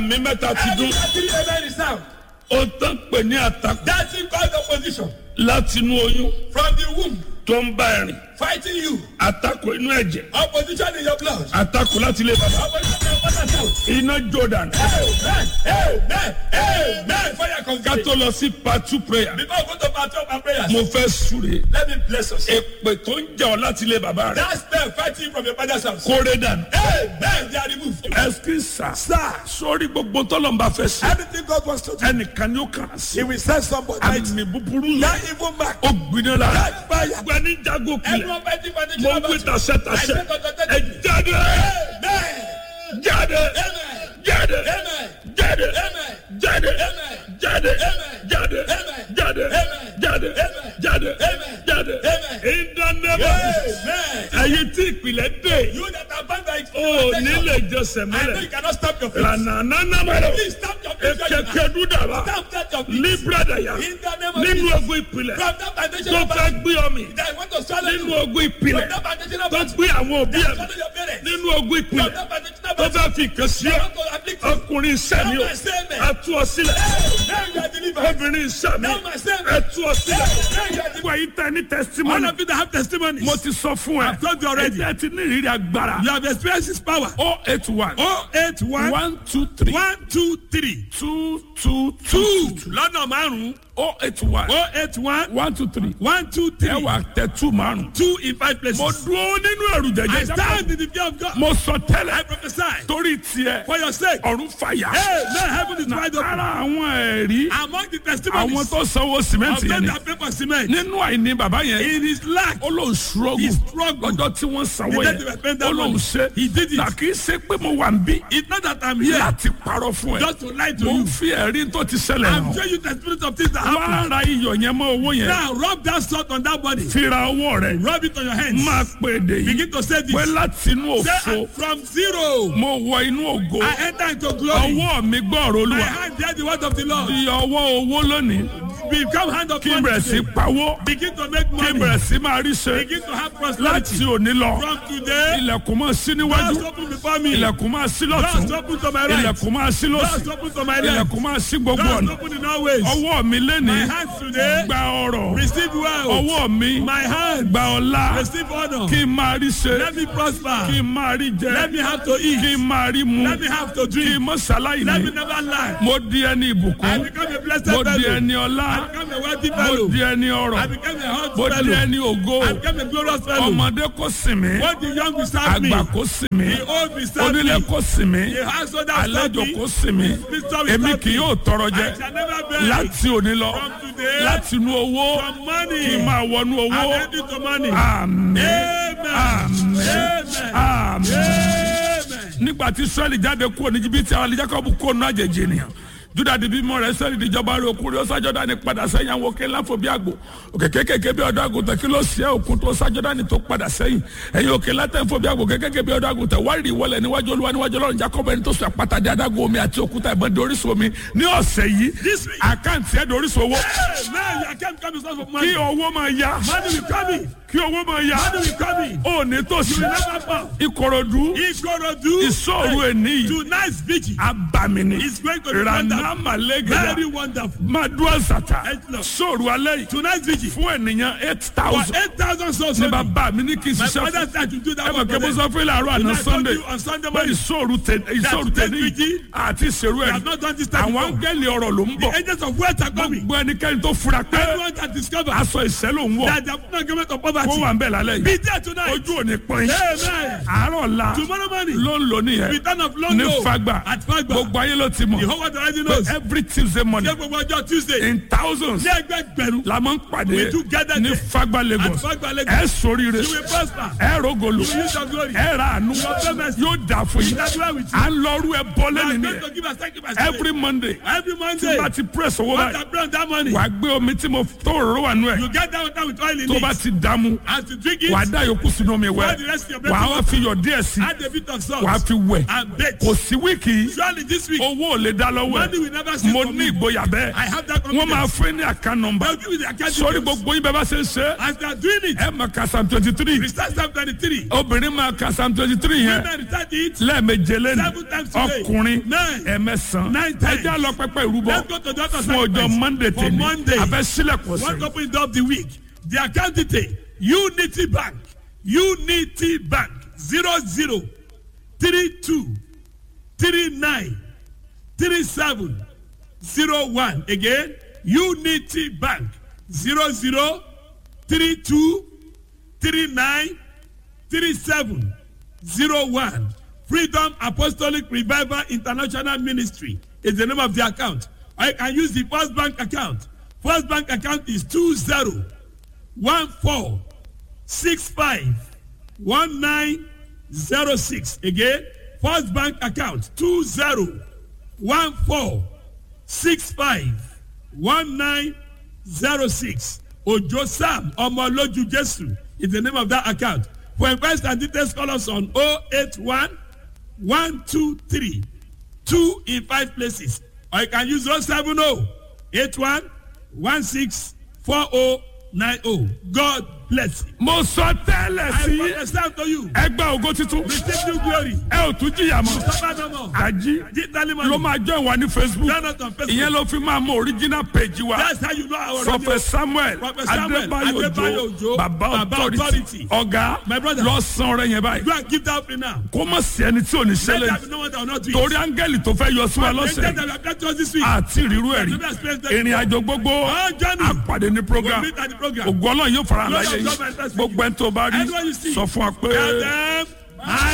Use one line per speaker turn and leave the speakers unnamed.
mi mẹ́ta ti dún
Every three amen is sound.
ó tán pè ní àtakò
That thing called opposition
láti inú oyún
from the womb
tó ń bá ẹ̀rìn
fighting you.
àtakò inú ẹ̀jẹ̀
Opposition in your blood.
àtakò láti ilé bàbá
Opposition in your mother's house.
iná jordan
Amen. Amen. Amen. Fire
ká
congregation.
tó lọ sí part two prayer
Before we go to part two of our prayers,
mo fẹ́ súre
let me bless us.
èpè tó ń jà ọ́ láti ilé bàbá rẹ̀
That spell fighting you from your father's house.
kórè dànù
Amen. They are removed.
ẹsikísà sórí gbogbo tọ́lọ́mbà fẹ́ sí
Everything God wants to do,
ẹnìkan ni ó kàn án sí
He will send somebody.
àmì búburú
That
yẹn
evil mark.
ó gbiná lára
That fire.
gbani jago kulẹ̀
Everyone fighting for the
mo
children
ń
of
gbé
God.
tasẹ́ tasẹ́
I say,
ẹ jáde
Amen.
jáde
Amen.
jáde
Amen.
jáde
Amen.
jáde
Amen.
jáde
Amen.
jáde
Amen.
jáde
Amen.
jáde
Amen.
jáde
Amen.
jáde
Amen.
ìdánilẹ́bà
Amen.
ẹ̀yin tí ìpìlẹ̀ dé
You that are bound by
ó nílé jọsẹ̀
I know
mọ́lẹ̀
you cannot stop your feet.
lànàánánàmọ́lẹ̀
Please stop your feet.
ekeke dúdàbà
Stop that your feet.
líbrádàyà
In the name of
nínú
Jesus.
ogun ìpìlẹ̀
From that foundation
tó
of
fẹ́
battle
gbé ọmọ
that I want to swallow
nínú
you.
ogun ìpìlẹ̀
From that foundation of
tó
battle
gbé àwọn òbí
that
ẹ̀
swallow your parents.
nínú ogun
From
ìpìlẹ̀
that foundation of
tó
battle
fẹ́ fi kàn sí
that
ọ
want to afflict you.
ọkùnrin sẹ́mi o
Now my statement.
ẹtú ọ sílẹ̀
Now you are delivered.
obìnrin sẹ́mi
Now my statement.
ẹtú ọ sílẹ̀
Now you are delivered.
gbogbo yìí tẹ ní
All
testimony
of you that have testimonies.
mo ti sọ fún ẹ
I've told you already.
ẹ ti ní ìrírí agbára
You have experienced His power.
o eight one
Oh eight one
one two three
one two three
two two
two
two
lọ́nà márùn-ún.
o eight one
Oh eight one
one two three
one two
ẹ
three
wà tẹ two márùn.
two in five places.
mo dúró nínú ẹrù
I
jẹjẹ
stand in the fear of God.
mo sọ
I
tẹ́lẹ̀
prophesy
torí tiẹ̀
for your sake.
ọ̀run fàyà
Hey, now heaven is wide open.
ara àwọn ẹ̀rí
Among the
àwọn
testimonies
tó sanwó
of
sìmẹ́ǹtì yẹn
those
ni
that pay for cement,
nínú àìní bàbá yẹn
in his lack,
ó lóun ṣúrọ́gù
He struggled.
lọ́jọ́ tí wọ́n sanwó
The
yẹn
day they were paying that
ó lóun
money.
ṣe
He did it.
nà kì í ṣe pé mo wà ń bí
it's not that I'm here
láti parọ́ fún ẹ
just to lie to
mo ń
you.
fi ẹ̀rí tó ti ṣẹlẹ̀
I'm
hàn
showing you the spirit of things that
wá
happen.
ra iyọ̀ yẹn mọ́ owó yẹn
Now rub that salt on that body.
fi ra owó rẹ̀
Rub it on your hands.
máa pè èdè yìí
Begin to say this.
pé láti inú
Say,
òfo
"I'm from zero.
mo wọ inú ògo
I enter into glory.
ọwọ́ mi gbọ́ọ̀rọ̀
My
olúwa
hand bear the word of the Lord.
di ọwọ́ owó lónìí
Become hand of
kí n
money.
bẹ̀rẹ̀ sí
today.
pawó
Begin to make
kí n
money.
bẹ̀rẹ̀ sí máa rí ṣe
Begin to have
láti
prosperity.
òní lọ
From today,
ilẹ̀kùn máa sí níwájú
doors open before me.
ilẹ̀kùn máa sí lọ́tún
Doors open to my right.
ilẹ̀kùn máa sí lọ́sì
Doors open to my left.
ilẹ̀kùn máa sí gbogbo
Doors
ọ̀nà
open in all ways.
ọwọ́ mi
My
lénìí
hands today
gba ọrọ̀
receive wealth.
ọwọ́ mi
My hands
gba ọlá
receive honor.
kí n máa rí ṣe
Let me prosper.
kí n máa rí jẹ
Let me have to eat.
kí n máa rí mu
Let me have to
kí
drink.
n mọ́ ṣaláì
Let me
ní
never lie.
mo di ẹni
I
ìbùkún
become a blessed
mo di
fellow.
ẹni ọlá
I become a wealthy
mo
fellow.
di ẹni
I
ọrọ̀
become a hot
mo di
fellow.
ẹni ògo
I become a glorious fellow.
ọmọdé kò sinmi
What the young will serve me.
àgbà kò sinmi
The old will serve
onílé
me.
kò sinmi
The household that serve
àlejò
me.
kò sinmi
Mr. will
èmi
serve
kì
me.
yóò tọrọ
I
jẹ
shall never beg.
láti òní lọ
From today,
láti inú owó
from money,
kí n máa wọnú
I'm
owó
ready to money.
àmín
Amen.
àmín
Amen.
àmín.
Amen.
nígbà tí israẹli jáde kúrò ní jìbìtì àwọn alijakobu kúrò ní àjèjì ènìyàn juda di bímọ rẹ israẹli díjọba rẹ okùnrin ó sájọdá ní padà sẹ́yìn àwọn òkè ńlá fò bí àgbò òkè kékèké bí ọ̀dọ́ àgùntàn kí ló ṣe òkun tó sájọdá ní tó padà sẹ́yìn ẹ̀yin òkè ńlá tẹ̀ ń fò bí àgbò kékèké bí ọ̀dọ́ àgùntàn wárìrì wọlé níwájú olúwa níwájú ọlọ́run jacob ẹni tó sọ àpáta di adágún omi àti òkúta ìbọn di orísun omi ní ọ̀sẹ̀ yìí
This week.
àkáǹtì ẹ̀ di orísun owó
Amen. I can't come source of
kí
money.
owó máa ya
Money will come in.
kí owó máa ya
Money will come in.
ó ní tòsí
You will never fall.
ìkòròdú
Ikorodu.
ìṣòro ẹni yìí
Tonight's vigil
abamini
is going to be wonderful.
ranamalege
Very wonderful.
madua zata
Excellent.
sóòrù alẹ́ yìí
Tonight's vigil.
fún ènìyàn eight
For
thousand
8,000 souls.
ní
only.
bàbá mi ní kí n
My
ṣiṣẹ́
father
fún
said to do that
ẹ mọ̀
one
kí
for
mo
them.
sọ fún ilé àárọ̀ àná
Tonight,
sunday
told you on Sunday
pé
morning.
ìṣòro tẹ ìṣòro tẹ
That
ní
vigil,
àti ìṣèrú
We
ẹ̀
have not done this time
àwọn
before.
áńgẹ́lì ọ̀rọ̀ ló ń bọ̀
The angels of wealth are coming.
gbogbo ẹnikẹ́ni tó fura pé
Everyone that discover
aṣọ ìṣẹ́ ló ń wọ̀
that they have not given to
kó
poverty.
wà ń bẹ̀ lálẹ́ yìí
Be there tonight.
ojú ò ní pọ́n yín
Amen.
àárọ̀ la
Tomorrow morning.
ló ń lò nìyẹn
Return of
ní
Longo.
fagba
At Fagba.
gbogbo ayé ló ti
The
mọ̀
whole world already
pé
knows.
every tuesday morning
Ṣé gbogbo ọjọ́ Tuesday?
in thousands
Ní ẹgbẹ̀gbẹ̀rún.
la máa ń pàdé
We together
ní
there.
fagba
At
lagos
Fagba Lagos.
ẹ sóríire
You will prosper.
ẹ rògolo
You will use your glory.
ẹ ra àánú yóò dà fún yín
That's why we
à ń lọrú ẹ bọ́
are
lẹ́nu
going
nìyẹn
to give us sacrifice.
every monday
Every
tí
Monday.
bá ti press owó
What
báyìí
I pray on that money.
wàá gbé omi tí mo tó òróró wà nù ẹ
You get that water with oil in
tó
it.
bá ti dààmú mu
As you drink it,
wàá dá yòókù sínú omi
pour
wẹ̀
the rest of your
wàá wá
breakfast.
fi yọ̀ díẹ̀ sí
Add a bit of salt.
wàá fi wẹ̀
And bake.
kò sí wíìkì yìí
Surely this week,
owó ò lè dá lọ́wọ́
money will
ẹ̀
never cease
mo
from
ní
me.
ìgboyà bẹ́ẹ̀
I have that
wọ́n máa
confidence.
fún ní àká nọmba
I'll give you the account
sórí
details.
gbogbo yín bẹ́ẹ̀ bá ṣe ń ṣe
As they are doing it,
ẹ mọ̀ ká psalm twenty three
Restart Psalm 23.
obìnrin máa ka psalm twenty three yẹn
Women restart it.
lẹ́ẹ̀meje lẹ́nu
Seven times today.
ọkùnrin
Nine.
ẹ̀mẹ́sàn
Nine times.
ẹjẹ́ lọ pẹ́pẹ́ ìrúbọ
Let's go to the other
fún ọjọ́
sacrifice.
monday
For
tèmi
Monday.
abẹ́ sílẹ̀kùn
One
ọ̀sẹ̀
opening of the week. The account detail. Unity Bank. Unity Bank. Zero zero three two three nine three seven zero one. Again. Unity Bank. Zero zero three two three nine three seven zero one. Freedom Apostolic Revival International Ministry is the name of the account. Or you can use the First Bank account. First Bank account is two zero one four six five one nine zero six. Again, First Bank account two zero one four six five one nine zero six. Ojo Sam Omoloju Jesu is the name of that account. For inquiries and details, call us on 081 123 2 in 5 places. Or you can use 070 81 16 4090. God bless you.
mo sọ tẹ́lẹ̀
I
sí
prophesy to you.
ẹgbẹ́ ògo titun
Receive new glory.
ẹ ò tún jìyà mọ́
Suffer no more.
àjí
Digitally
ló
money.
máa jẹ́ ìwà ní facebook
Join us on Facebook.
ìyẹn ló fi máa mọ original page wa
That's how you know our
prophet samuel
Prophet Samuel
adébáyò
Adébáyò
ojo
Òjó,
baba
Baba
authority
Authority.
ọ̀gá
My brother.
lọ san ọrẹ yẹn báyìí
Go and give that offering now.
kó mọ̀ sí ẹni tí ò ní
Let
ṣẹlẹ̀
there be no one that will not do it.
torí áńgẹ́lì tó fẹ́ yọ sí wa
Angels
lọ́sẹ̀
that will appear to us this week.
àti ìrírú ẹ̀rí
Never experienced that
ìrìn
before.
àjò gbogbo
Our journey.
àpàdé ní program
We'll meet at the program.
ògo ọlọ́run yóò fara hàn
Lord
láyé
of
yìí
God manifest
gbogbo ẹni tó bá rí
Everyone you see.
sọ fún wa pé.
Tell them, I